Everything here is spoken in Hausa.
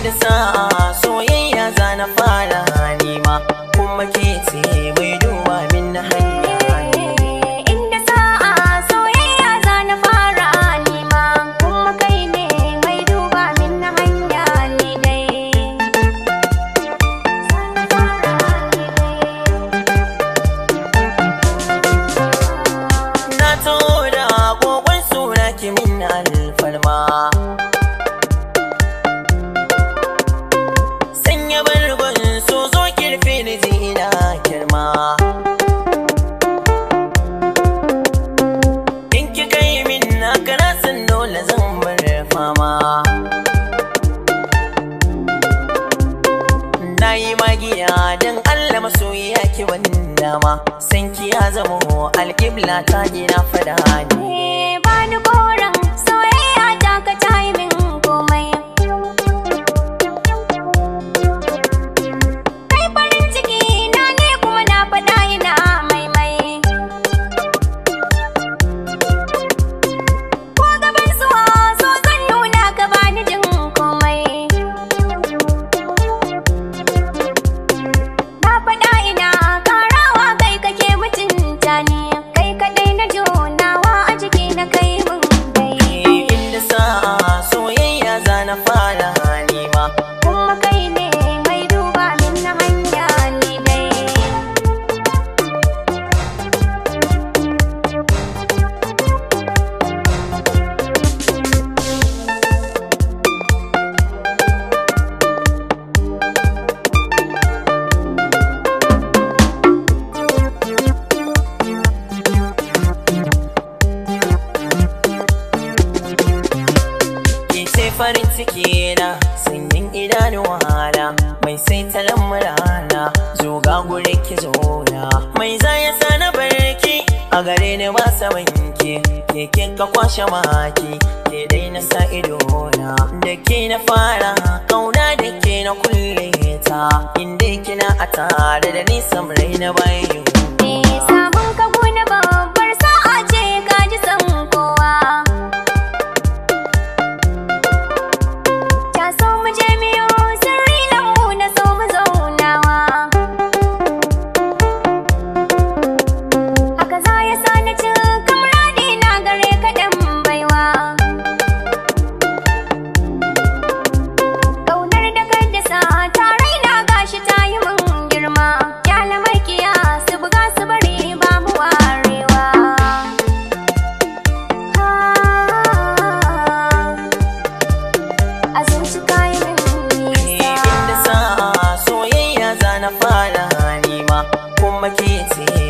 inda sa'a soyayya za na fara nima kuma ke ce mai duba min na hanya Inda sa'a soyayya za na fara nima kuma kai ne mai duba min na hanya ni dai. Za na fara ni na taho da agogon suna ki min alfarma sanya bargon so zo kirfe ni ji ina girma in ki kai min na kana san dole zan bar fama na yi magiya don Allah masoyiya ki wanda ma san ki ya zamo alƙibla ta gina fada ne Eh, bani koren soyayya ta ka ta yi min komai. Kai farin ciki na ne kuma na faɗa ina maimai. Ko gaban suwa so zan nuna ka bani jin komai. Na faɗa ina ƙarawa kai kake mutunta ni kai kaɗai na jonawa a jiki na kai mun dai inda sa'a soyayya za na fara nima kuma kai ne mai duba min na hanya ni dai ke ce farin ciki na sanyin idanuwa na mai sai talan murana zo ga gure ki zona mai za ya sa na barki a gare ni ba samanki ke ke ka kwashe maki ke dai na sa ido na da ke na fara kauna da ke na kulle ta inda kina a tare da nisan rai na bayan Eh, samun ka gona babbar sa'a ce ka ji san kowa Ta so mu je miyo sirri lambu na so mu zaunawa Haka za ya sa na ci kamrani na gare ka ɗan baiwa Ƙaunar da ka dasa ta raina gashi ta yi min girma Kyala makiya su buga su bari ba mu warewa A zuci ka yi min inda nisa sa'a soyayya za na fara nima kuma ke ce